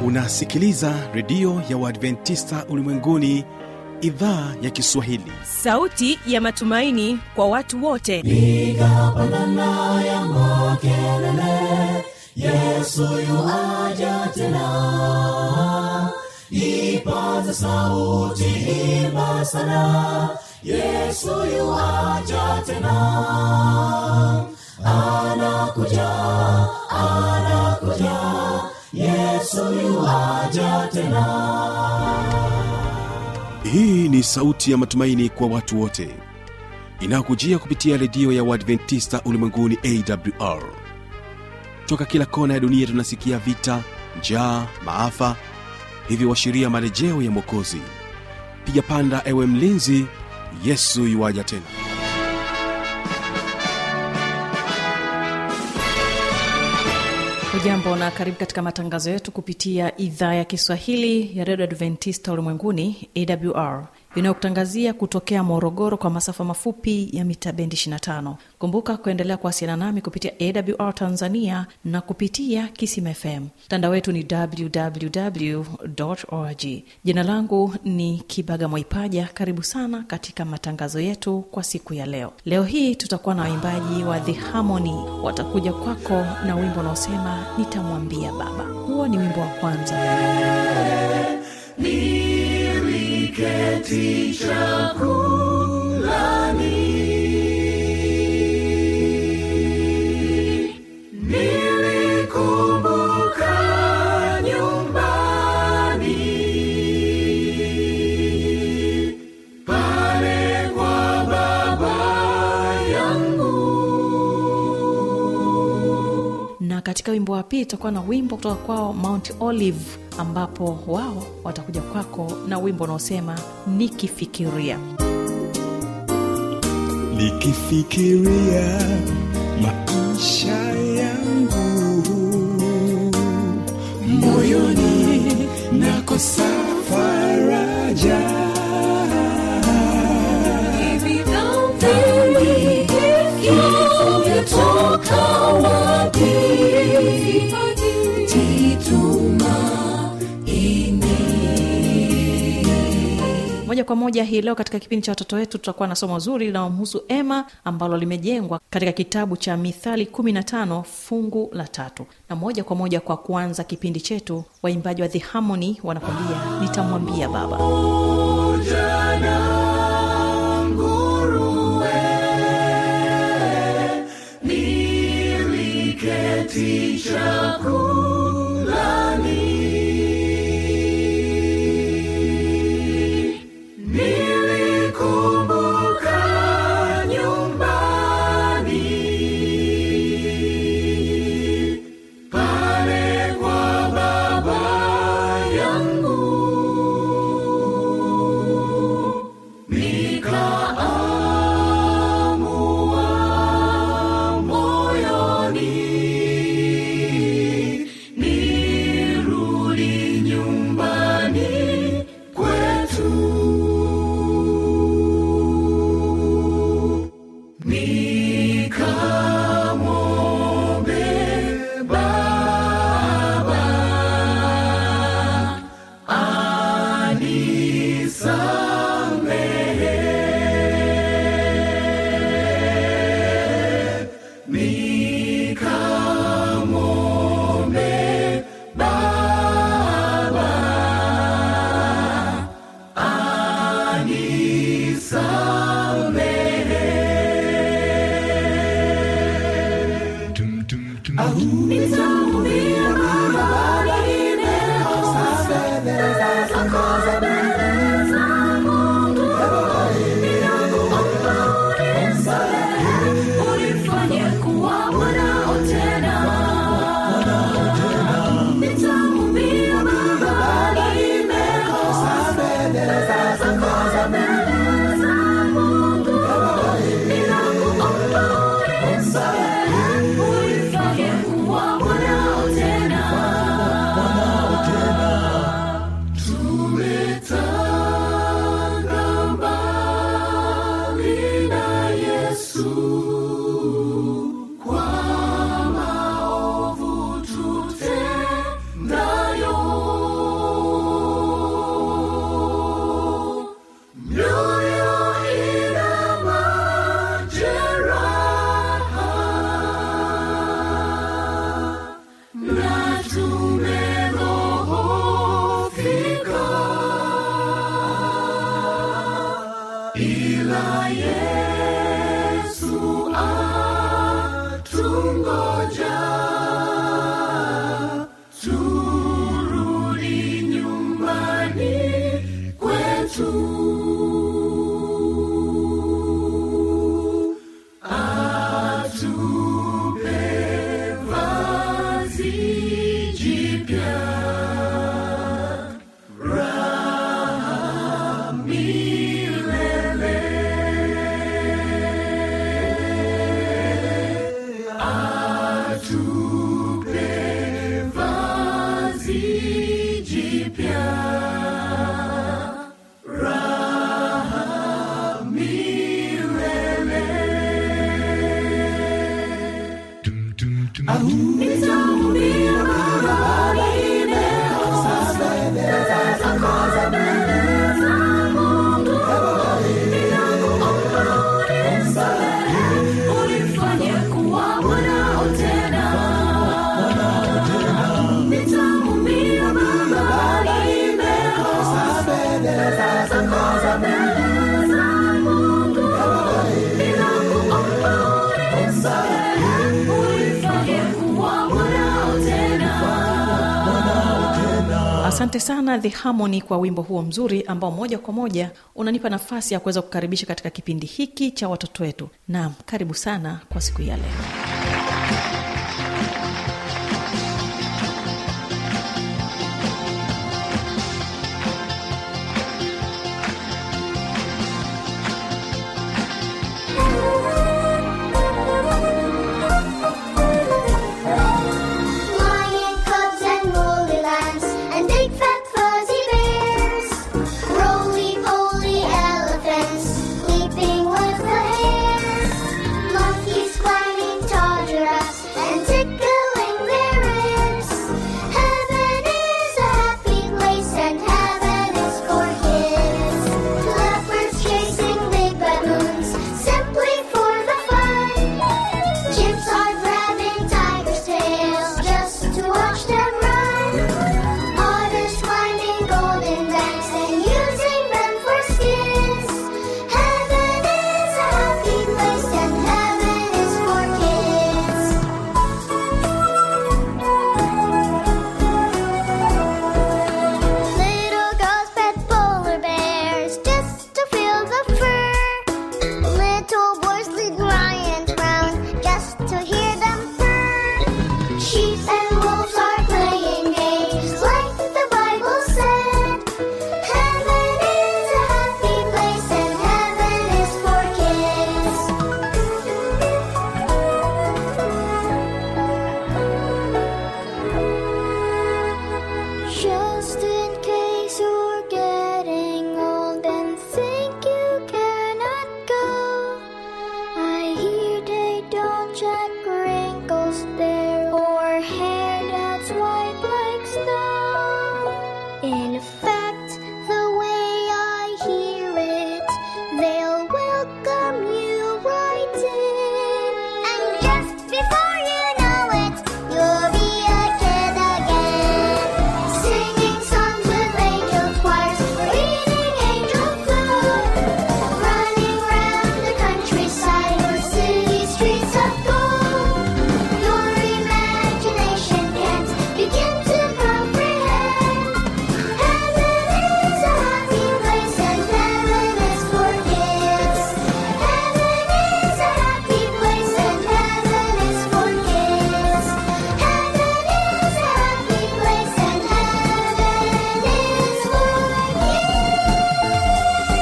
unasikiliza redio ya uadventista ulimwenguni idhaa ya kiswahili sauti ya matumaini kwa watu wote piga pandana ya makelele yesu yuaja tena ipaza sauti imba sana yesu yuaja tena anakuja anakuja yesu yuaja tena hii ni sauti ya matumaini kwa watu wote inayokujia kupitia redio ya uadventista ulimwenguni awr toka kila kona ya dunia tunasikia vita njaa maafa hivyo washiria marejeo ya mwokozi piga panda ewe mlinzi yesu yuwaja tena hujambo na karibu katika matangazo yetu kupitia idhaa ya kiswahili ya redio adventista ulimwenguni awr inayokutangazia kutokea morogoro kwa masafa mafupi ya mita bendi 25 kumbuka kuendelea kuwasiliana nami kupitia awr tanzania na kupitia kisim fm mtandao wetu ni www org jina langu ni kibaga mwaipaja karibu sana katika matangazo yetu kwa siku ya leo leo hii tutakuwa na waimbaji wa the harmony watakuja kwako na wimbo unaosema nitamwambia baba huo ni wimbo wa kwanza niliketi chakulani nilikumbuka nyumbani pale kwa baba yangu na katika wimbo wa pili tutakuwa na wimbo kutoka kwao mount olive ambapo wao watakuja kwako na wimbo unaosema nikifikiria nikifikiria maisha yangu moyoni nakosa faraja Toka wapi? moja kwa moja hii leo katika kipindi cha watoto wetu tutakuwa na somo zuri linalomhusu ema ambalo limejengwa katika kitabu cha mithali 15 fungu la tatu na moja kwa moja kwa kuanza kipindi chetu waimbaji wa the harmony wanakwambia nitamwambia baba Niliketi chakulani Nilikumbuka nyumbani pale kwa baba yangu nikaamua moyoni nirudi nyumbani kwetu nikamwombe baba anisamehe nikamwombe baba anisamehe Nitamwambia baba nimekosa fedha zako za mbele za Mungu. Ninakuomba unisamehe, unifanye kuwa mwanao tena. Nitamwambia baba nimekosa fedha zako za mbele za Mungu. Ninakuomba unisamehe, unifanye kuwa Nitamwambia Baba, nimekosa mbele za Mungu. Ninakuomba unisamehe, unifanye kuwa mwanao tena. Nitamwambia Baba, nimekosa mbele za Mungu. Ninakuomba unisamehe, unifanye kuwa mwanao tena. asante sana the harmony kwa wimbo huo mzuri ambao moja kwa moja unanipa nafasi ya kuweza kukaribisha katika kipindi hiki cha watoto wetu naam karibu sana kwa siku ya leo Lion cubs and woolly lambs and big fat fuzzy bears, roly poly elephants leaping with the hares, monkeys climbing tall giraffes and tickling their ears. Heaven is a happy place and heaven is for kids. Leopards chasing big baboons simply for the fun. Chimps are grabbing tigers' tails just to watch them run. Otters climbing golden banks and using them for skins. Heaven is a happy place and heaven is for kids. Little girls pet polar bears just to feel the fur. Little boys lead lions round just to hear them purr. Sheep and wolves are playing games like the Bible said. Heaven is a happy place and heaven is for kids. Just in case you're getting old and think you cannot go, I hear they don't check wrinkles there or hair that's white like snow. In fact, the way I hear it, they'll welcome you right in. And just before you know it, you'll be a kid again. Singing songs with angel choirs, eating angel food. Running round the countryside or city streets of gold. Your imagination can't begin to comprehend. Heaven is a happy place and heaven is for kids. Heaven is a happy place and heaven is for kids. Heaven is a happy place and heaven is for kids.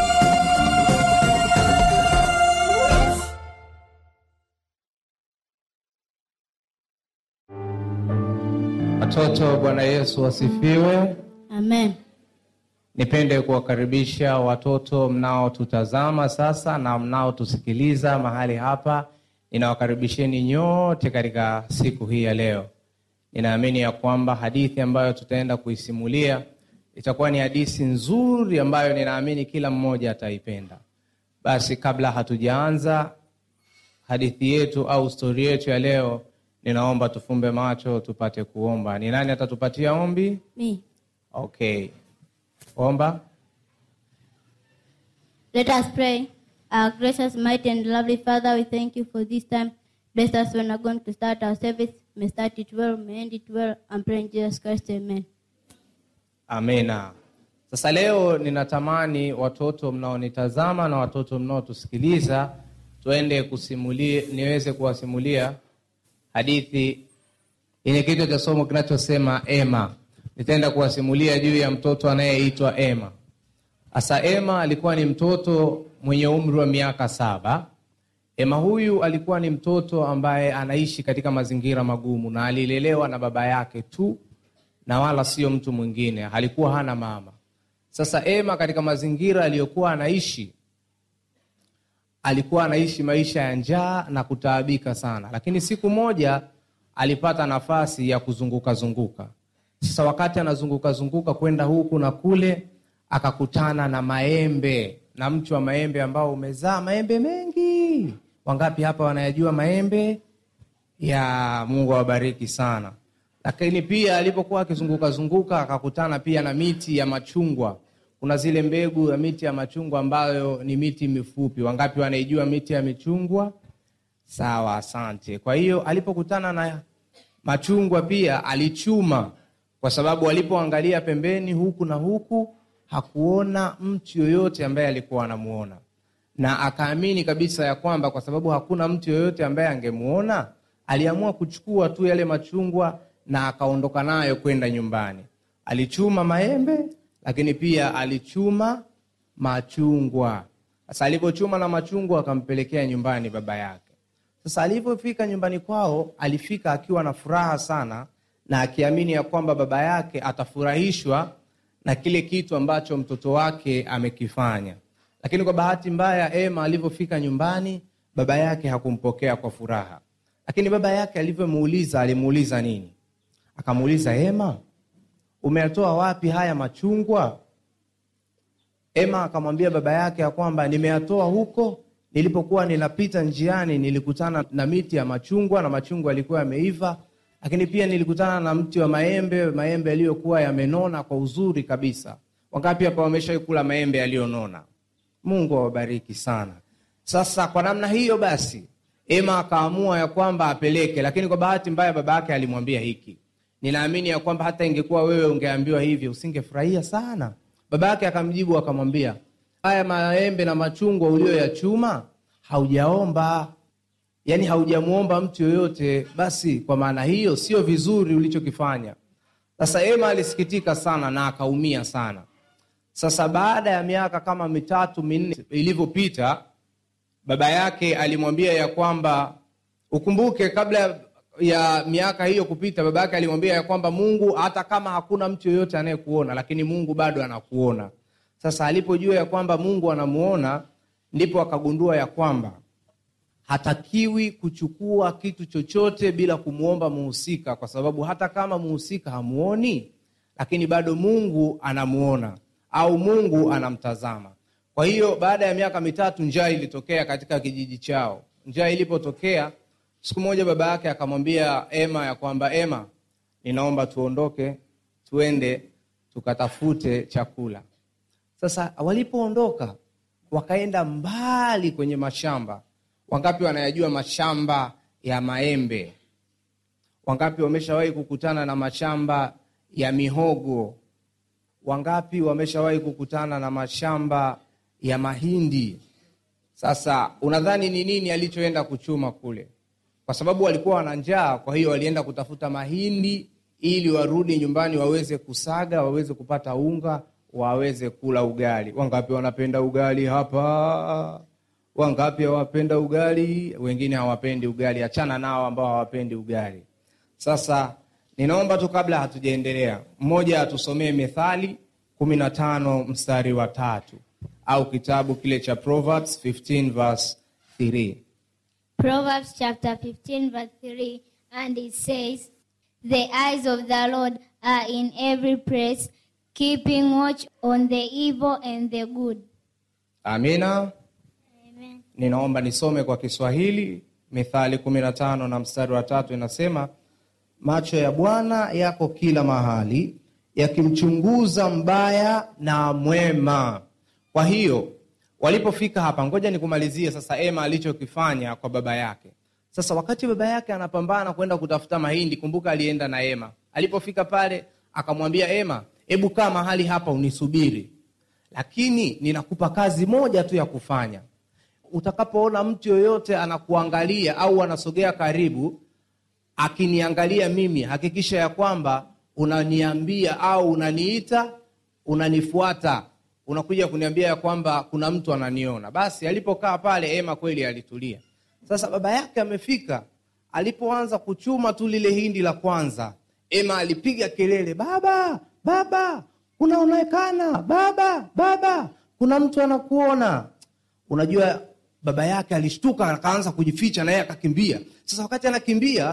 Watoto, Bwana Yesu wasifiwe. Amen. Nipende kuwakaribisha watoto mnaotutazama sasa na mnaotusikiliza mahali hapa. Ninawakaribisheni nyote katika siku hii ya leo. Ninaamini ya kwamba hadithi ambayo tutaenda kuisimulia itakuwa ni hadithi nzuri ambayo ninaamini kila mmoja ataipenda. Basi kabla hatujaanza hadithi yetu au stori yetu ya leo, ninaomba tufumbe macho tupate kuomba. Ni nani atatupatia ombi? Me. Okay, omba. Let us pray. Our gracious, mighty, and lovely Father, we thank you for this time. Bless us when we're going to start our service. May start it well, may end it well, and pray in Jesus Christ. Amen. Amina. Sasa leo ninatamani watoto mnaonitazama na watoto mnaotusikiliza tuende kusimulia, niweze kuwasimulia hadithi yenye kichwa cha somo kinachosema Ema. Nitaenda kuwasimulia juu ya mtoto anayeitwa Ema. Asa Ema alikuwa ni mtoto mwenye umri wa miaka saba. Ema huyu alikuwa ni mtoto ambaye anaishi katika mazingira magumu na alilelewa na baba yake tu na wala sio mtu mwingine, alikuwa hana mama. Sasa Ema katika mazingira aliyokuwa anaishi alikuwa anaishi maisha ya njaa na kutaabika sana, lakini siku moja alipata nafasi ya kuzunguka zunguka. Sasa wakati anazunguka zunguka kwenda huku na kule, akakutana na maembe na mti wa maembe ambao umezaa maembe mengi. Wangapi hapa wanayajua maembe? Ya Mungu awabariki sana. Lakini pia alipokuwa akizunguka zunguka akakutana pia na miti ya machungwa. Kuna zile mbegu ya miti ya machungwa ambayo ni miti mifupi. Wangapi wanaijua miti ya michungwa? Sawa, asante. Kwa hiyo alipokutana na machungwa pia alichuma, kwa sababu alipoangalia pembeni huku na huku hakuona mtu yoyote ambaye alikuwa anamuona, na akaamini kabisa ya kwamba kwa sababu hakuna mtu yoyote ambaye angemuona, aliamua kuchukua tu yale machungwa na akaondoka nayo kwenda nyumbani. Alichuma maembe, lakini pia alichuma machungwa. Sasa alipochuma na machungwa akampelekea nyumbani baba yake. Sasa alipofika nyumbani kwao, alifika akiwa na furaha sana na akiamini ya kwamba baba yake atafurahishwa na kile kitu ambacho mtoto wake amekifanya. Lakini kwa bahati mbaya, Ema alivyofika nyumbani, baba yake hakumpokea kwa furaha. Lakini baba yake alivyomuuliza, alimuuliza nini? Akamuuliza, Ema, umeyatoa wapi haya machungwa? Ema akamwambia baba yake ya kwamba nimeyatoa huko nilipokuwa ninapita njiani, nilikutana na miti ya machungwa na machungwa yalikuwa yameiva, lakini pia nilikutana na mti wa maembe, maembe yaliyokuwa yamenona kwa uzuri kabisa. Wangapi hapa wameshaikula maembe yaliyonona? Mungu awabariki sana. Sasa kwa namna hiyo basi, Ema akaamua ya kwamba apeleke, lakini kwa bahati mbaya baba yake alimwambia hiki. Ninaamini ya kwamba hata ingekuwa wewe ungeambiwa hivi usingefurahia sana. Baba yake akamjibu akamwambia, haya maembe na machungwa ulioyachuma haujaomba, yaani haujamwomba mtu yoyote, basi kwa maana hiyo sio vizuri ulichokifanya. Sasa Ema alisikitika sana na akaumia sana. Sasa baada ya miaka kama mitatu minne ilivyopita, baba yake alimwambia ya kwamba ukumbuke, kabla ya miaka hiyo kupita, baba yake alimwambia ya kwamba Mungu, hata kama hakuna mtu yoyote anayekuona, lakini Mungu bado anakuona. Sasa alipojua ya kwamba Mungu anamuona, ndipo akagundua ya kwamba hatakiwi kuchukua kitu chochote bila kumwomba muhusika, kwa sababu hata kama muhusika hamuoni, lakini bado Mungu anamuona au Mungu anamtazama. Kwa hiyo baada ya miaka mitatu njaa ilitokea katika kijiji chao. Njaa ilipotokea, siku moja baba yake akamwambia Ema ya kwamba Ema, ninaomba tuondoke, tuende tukatafute chakula. Sasa walipoondoka wakaenda mbali kwenye mashamba. Wangapi wanayajua mashamba ya maembe? Wangapi wameshawahi kukutana na mashamba ya mihogo? Wangapi wameshawahi kukutana na mashamba ya mahindi? Sasa unadhani ni nini alichoenda kuchuma kule? Kwa sababu walikuwa wana njaa, kwa hiyo walienda kutafuta mahindi ili warudi nyumbani waweze kusaga, waweze kupata unga, waweze kula ugali. Wangapi wanapenda ugali hapa? Wangapi hawapenda ugali? Wengine hawapendi ugali, achana nao ambao hawapendi ugali. Sasa ninaomba tu kabla hatujaendelea, mmoja atusomee Methali kumi na tano mstari wa tatu au kitabu kile cha Proverbs 15 verse 3. Proverbs chapter 15, verse 3, and it says, The eyes of the Lord are in every place, keeping watch on the evil and the good. Amina. Amen. Ninaomba nisome kwa Kiswahili Mithali 15 na mstari wa tatu inasema, macho ya Bwana yako kila mahali, yakimchunguza mbaya na mwema. Kwa hiyo walipofika hapa, ngoja nikumalizie sasa Ema alichokifanya kwa baba yake. Sasa wakati baba yake anapambana kwenda kutafuta mahindi, kumbuka alienda na Ema. Alipofika pale, akamwambia Ema, hebu kaa mahali hapa unisubiri, lakini ninakupa kazi moja tu ya kufanya. Utakapoona mtu yoyote anakuangalia au anasogea karibu, akiniangalia mimi, hakikisha ya kwamba unaniambia au unaniita, unanifuata, unakuja kuniambia ya kwamba kuna mtu ananiona. Basi alipokaa pale, Ema kweli alitulia. Sasa baba yake amefika, alipoanza kuchuma tu lile hindi la kwanza, Ema alipiga kelele, baba, baba, unaonekana, baba, baba, kuna mtu anakuona. Unajua baba yake alishtuka, akaanza kujificha, naye akakimbia. Sasa wakati anakimbia,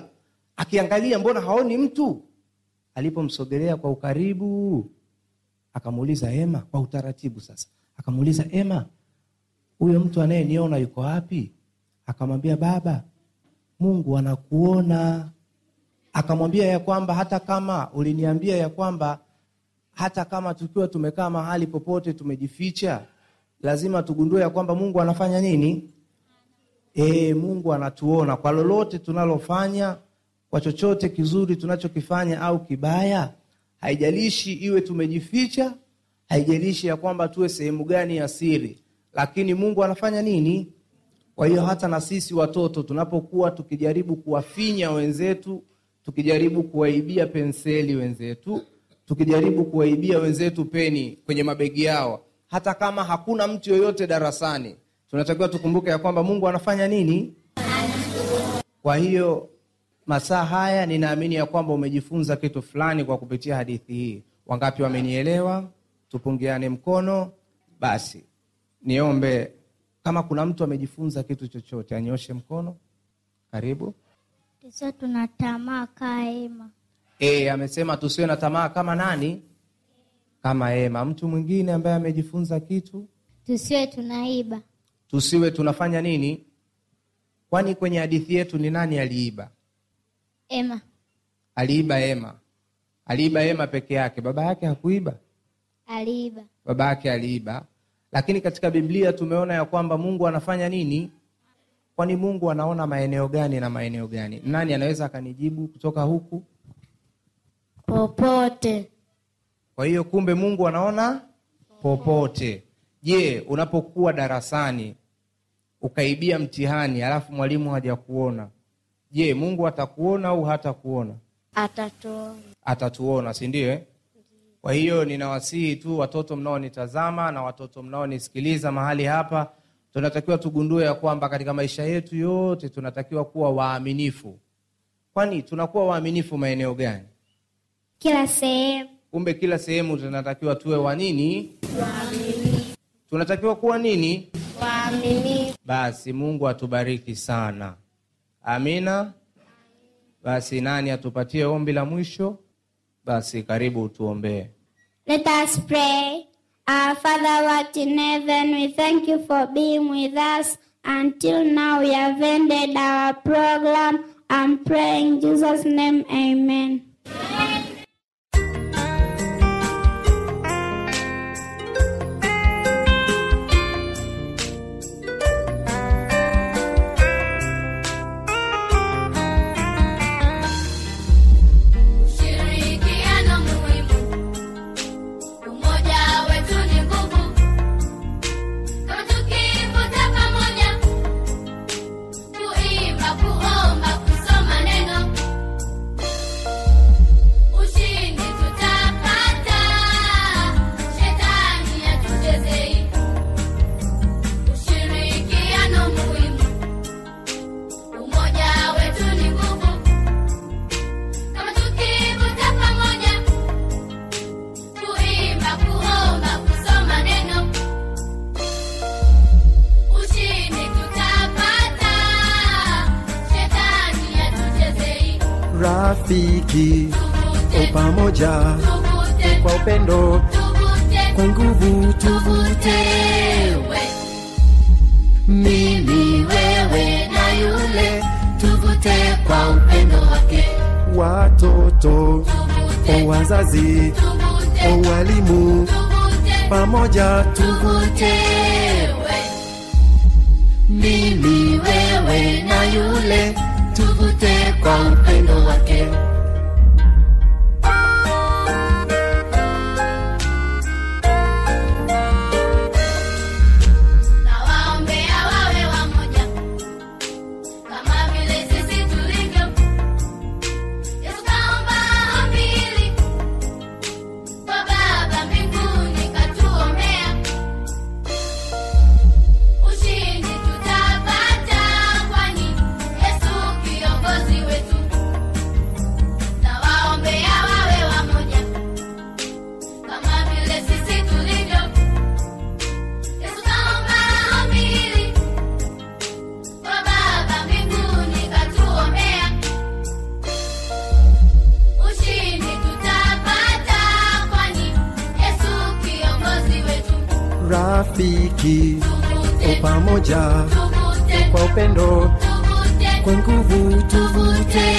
akiangalia mbona haoni mtu alipomsogelea kwa ukaribu akamuuliza ema kwa utaratibu sasa akamuuliza ema huyo mtu anayeniona yuko wapi akamwambia baba mungu anakuona akamwambia ya kwamba hata kama uliniambia ya kwamba hata kama tukiwa tumekaa mahali popote tumejificha lazima tugundue ya kwamba mungu anafanya nini e, mungu anatuona kwa lolote tunalofanya kwa chochote kizuri tunachokifanya au kibaya haijalishi iwe tumejificha haijalishi ya kwamba tuwe sehemu gani ya siri lakini mungu anafanya nini kwa hiyo hata na sisi watoto tunapokuwa tukijaribu kuwafinya wenzetu tukijaribu kuwaibia penseli wenzetu tukijaribu kuwaibia wenzetu peni kwenye mabegi yao hata kama hakuna mtu yoyote darasani tunatakiwa tukumbuke ya kwamba mungu anafanya nini kwa hiyo masaa haya ninaamini ya kwamba umejifunza kitu fulani kwa kupitia hadithi hii wangapi wamenielewa tupungiane mkono basi niombe kama kuna mtu amejifunza kitu chochote anyoshe mkono karibu Sasa tuna tamaa kaa Ema. e, amesema tusiwe na tamaa kama nani kama ema mtu mwingine ambaye amejifunza kitu Tusiwe tunaiba. tusiwe tunafanya nini kwani kwenye hadithi yetu ni nani aliiba Ema aliiba ema aliiba ema peke yake baba yake hakuiba aliiba. baba yake aliiba lakini katika biblia tumeona ya kwamba mungu anafanya nini kwani mungu anaona maeneo gani na maeneo gani nani anaweza akanijibu kutoka huku Popote. kwa hiyo kumbe mungu anaona popote je unapokuwa darasani ukaibia mtihani alafu mwalimu hajakuona je mungu atakuona au hatakuona Atatuona. atatuona si ndio eh? kwa hiyo ninawasihi tu watoto mnaonitazama na watoto mnaonisikiliza mahali hapa tunatakiwa tugundue ya kwamba katika maisha yetu yote tunatakiwa kuwa waaminifu kwani tunakuwa waaminifu maeneo gani Kila sehemu. kumbe kila sehemu tunatakiwa tuwe wa nini tunatakiwa kuwa nini Waaminifu. basi mungu atubariki sana amina basi nani atupatie ombi la mwisho basi karibu tuombee Let us pray. Our Father, what in heaven, we thank you for being with us. Until now, we have ended our program. I'm praying in Jesus' name, amen. Ushirikiano muhimu, umoja wetu ni nguvu. Kama tukivuta pamoja, kuimba, kuomba, kusoma neno, ushindi tutapata. Shetani hatuchezei. Ushirikiano muhimu, umoja wetu ni nguvu. Kama tukivuta pamoja, kuimba, kuomba, kusoma neno, ushindi tutapata. Shetani hatuchezei. rafiki o pamoja Tuvute, kwa upendo tuvute, kwa nguvu tuvute we, mimi wewe na yule, tuvute kwa upendo wake. watoto Tuvute, o wazazi tuvute, o walimu tuvute, pamoja tuvute, tuvute we. mimi wewe na yule tuvute kwa upendo wake Na waombea wawe wamoja, kama vile sisi tulivyo. Yesu kaomba ombi hili, kwa Baba mbinguni katuombea. Ushindi tutapata, kwani Yesu kiongozi wetu. urafiki o pamoja kwa upendo kwa nguvu tuvute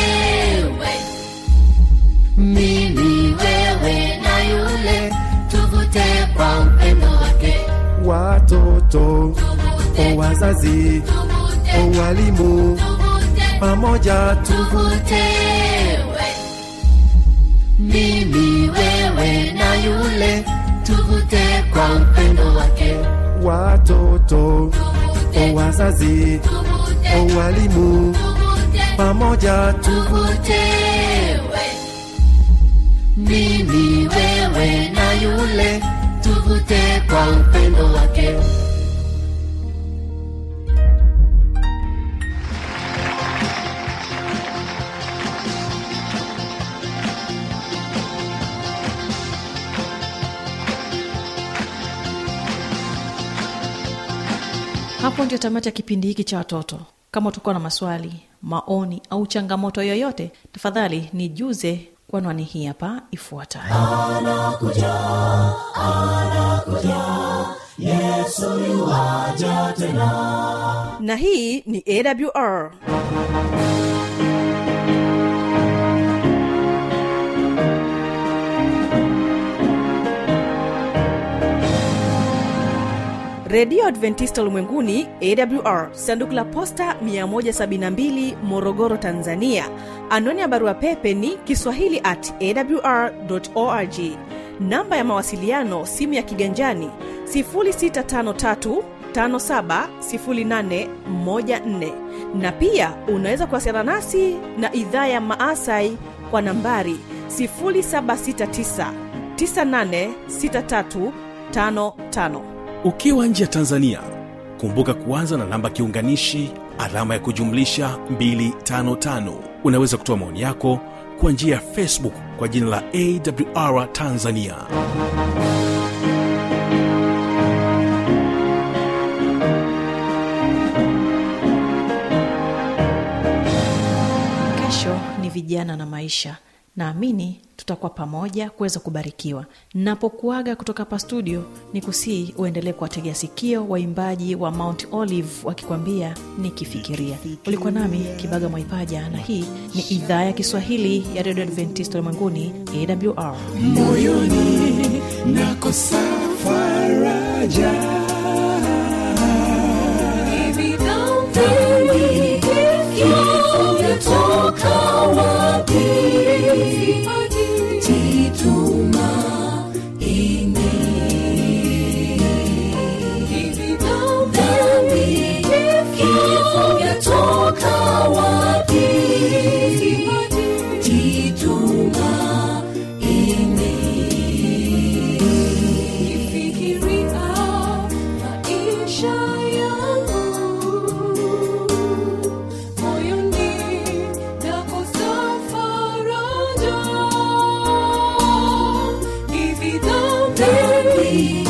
mimi wewe na yule tuvute kwa upendo wake watoto o wazazi o walimu pamoja tuvute mimi wewe na yule tuvute kwa upendo wake watoto o wazazi o walimu pamoja tuvute mimi wewe na yule tuvute kwa upendo wake hapo ndio tamati ya kipindi hiki cha watoto kama utakuwa na maswali maoni au changamoto yoyote tafadhali nijuze kwa anwani hii hapa ifuatayo na hii ni awr redio adventista ulimwenguni awr sanduku la posta 172 morogoro tanzania anwani ya barua pepe ni kiswahili at awr org namba ya mawasiliano simu ya kiganjani 653 570814 na pia unaweza kuwasiliana nasi na idhaa ya maasai kwa nambari 769 986355 ukiwa nje ya tanzania kumbuka kuanza na namba kiunganishi alama ya kujumlisha 255 unaweza kutoa maoni yako kwa njia ya facebook kwa jina la awr tanzania kesho ni vijana na maisha naamini tutakuwa pamoja kuweza kubarikiwa napokuaga kutoka hapa studio ni kusii uendelee kuwategea sikio waimbaji wa mount olive wakikwambia nikifikiria ulikuwa nami kibaga mwaipaja na hii ni idhaa ya kiswahili ya redio adventist ulimwenguni awr moyoni nakosa faraja hivi dhambi imetoka wapi jitumaini hivi dhambi imetoka wapi jitumaini Nifikiria maisha yangu, moyoni nakosa faraja. Hivi dhambi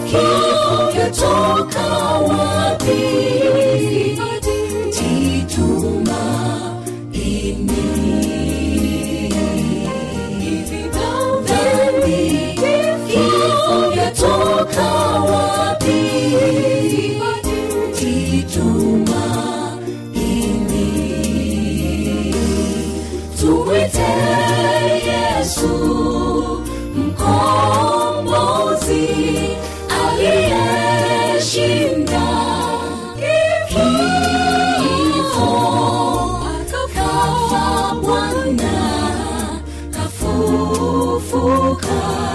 yatoka wapi? Jitumaini hivi dhambi yatoka wapi? Jitumaini tumwite Yesu mkombozi aliyeshinda kifo akafa Bwana kafufuka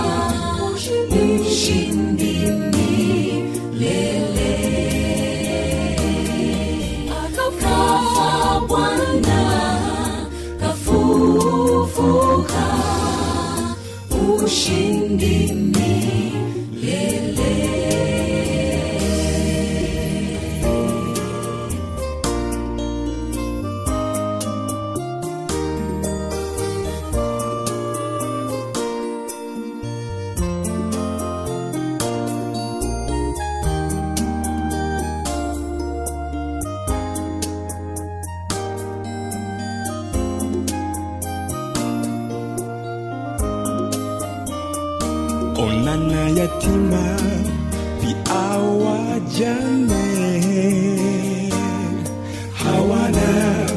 mshindi milele akafa Bwana kafufuka ushindi milele onana yatima au wajane hawana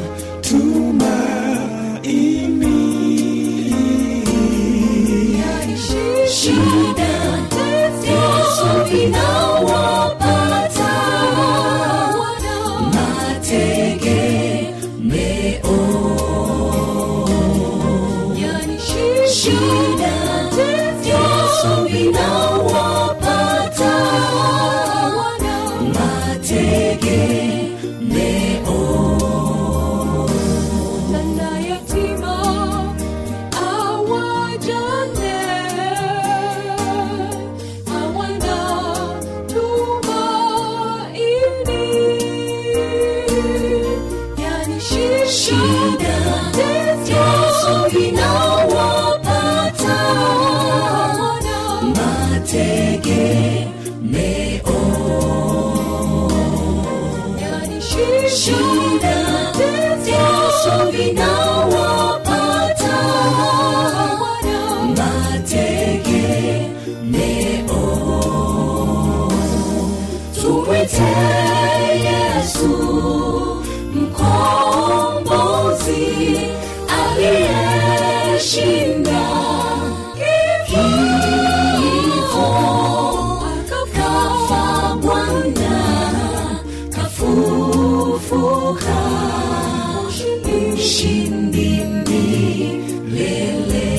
tumaini shida tatizo vinawapata mategemeo yani shida tatizo vinawapata mategemeo na yatima awajane hawana tumaini yani shida tatizo vinawapata mategemeo yani shida tatizo vinawapata mategemeo tumwite yesu mkombozi aliyeshinda kifo akafa bwana kafufuka mshindi milele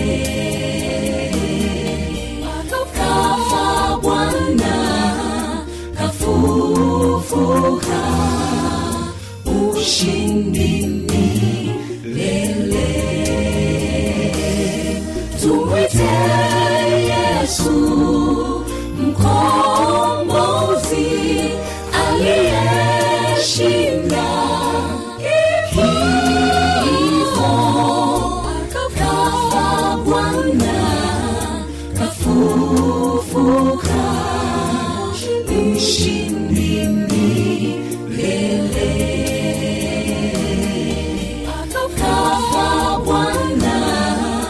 akafa bwana kafufuka ushindi milele tumwite yesu mkombozi aliyeshinda kifo akafa bwana kafufuka mshindi milele akafa bwana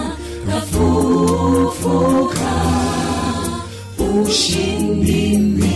kafufuka ushindi milele